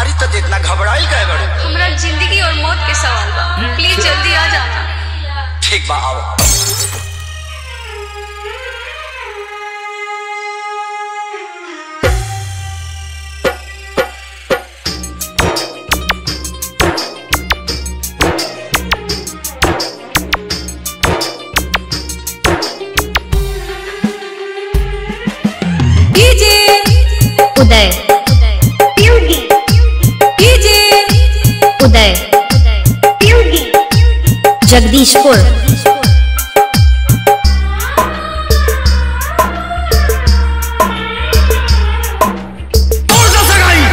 अरे तो इतना घबराइल गए बड़े हमरा जिंदगी और मौत के सवाल बा प्लीज जल्दी आ जाना ठीक बा आओ डीजे उदय योगी डीजे उदय योगी जगदीशपुर और जा सगाई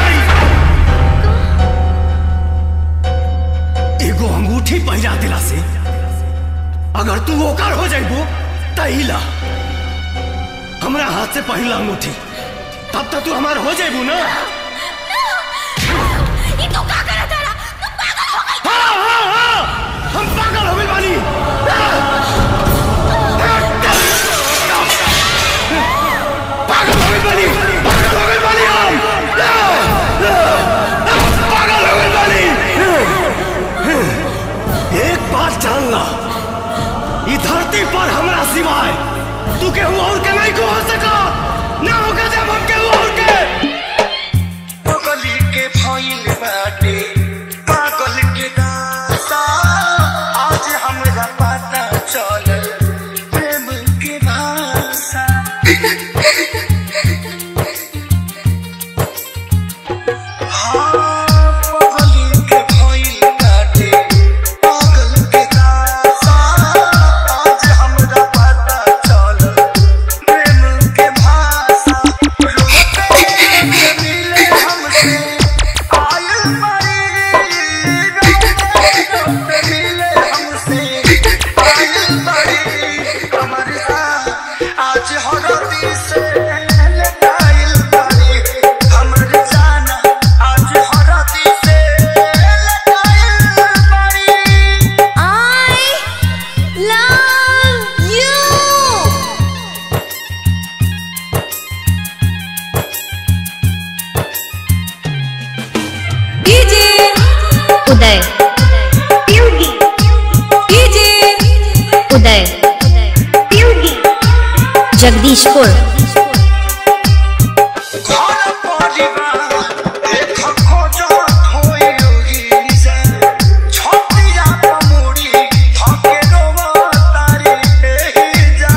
एगो अंगूठी पहिरा दिला से अगर तू ओकर हो जाइबो तहिला हमरा हाथ से पहिला अंगूठी तब तक तू हमार हो जाइबू ना ये तो का करा तारा हाँ, हाँ, हाँ, हम पागल हो गइल बानी पागल हो गइल बानी पागल हो गइल बानी हम पागल हो गइल बानी एक बात जान ला ई धरती पर हमरा सिवाय तू केहू और के नहीं को हो सका ना होगा जब हम केहू और के पगली के भइल बाटे पागल के दासा आज हमरा पता चलल प्रेम के भाषा हाँ, पगली के भइल बाटे पागल के दासा आज हमरा पता चलल प्रेम के भाषा रोते मिले हमसे आयल परी रोते मिले हमसे आयल परी हमारे साथ आज हरदी से लगाइल परी हमारे जाना आज हरदी से लगाइल परी I love you DJ Uday Yogi DJ Uday Yogi Jagdishpur घर परिवार देख खोजत होई योगी से छतिया पमुड़ी थके रोवा तारी एही जा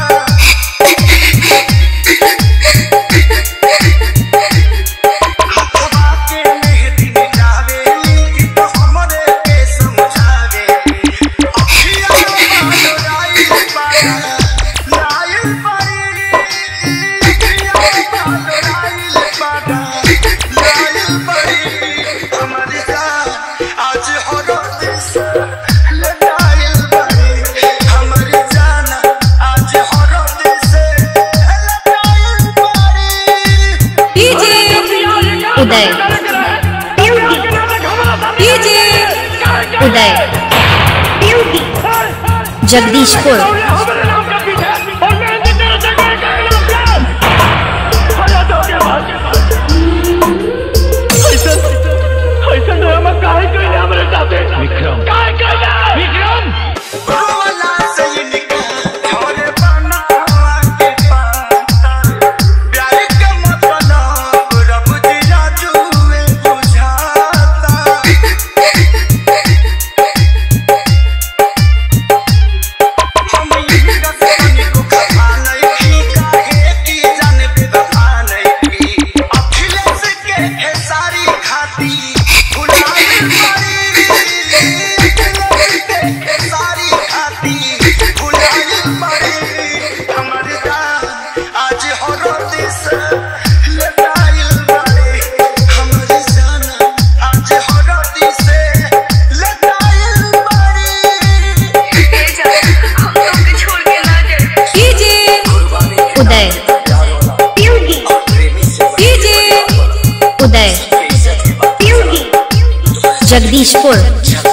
हथवा के मेहदी मिटावेली तो हमरे के समझावेली अखिया में लाइल पारा लाइल परी अखिया में लाइल पारा लाइल परी हमारी जान आज हो दिस लाइल परी हमारी जान आज हो दिस लाइल परी डीजे उदय योगी डीजे उदय योगी जगदीशपुर विक्रम विक्रम रोला सैनिका घर बनावा के पाता प्यार के मतलब रब दिला जुए बुझाता हम ई रसनी को खपा नहीं काहे की जाने पे वफा नहीं अखिलेश के है सारी खाती भुलाई पड़ी अखिलेश के है सारी खाती भुलाई पड़ी हमारे जान आज हो रोती से लटाइल पड़ी हमारे जान आज हो रोती से लटाइल पड़ी हम तुमको छोड़ के ना जाए डीजे उदय योगी डीजे उदय योगी जगदीशपुर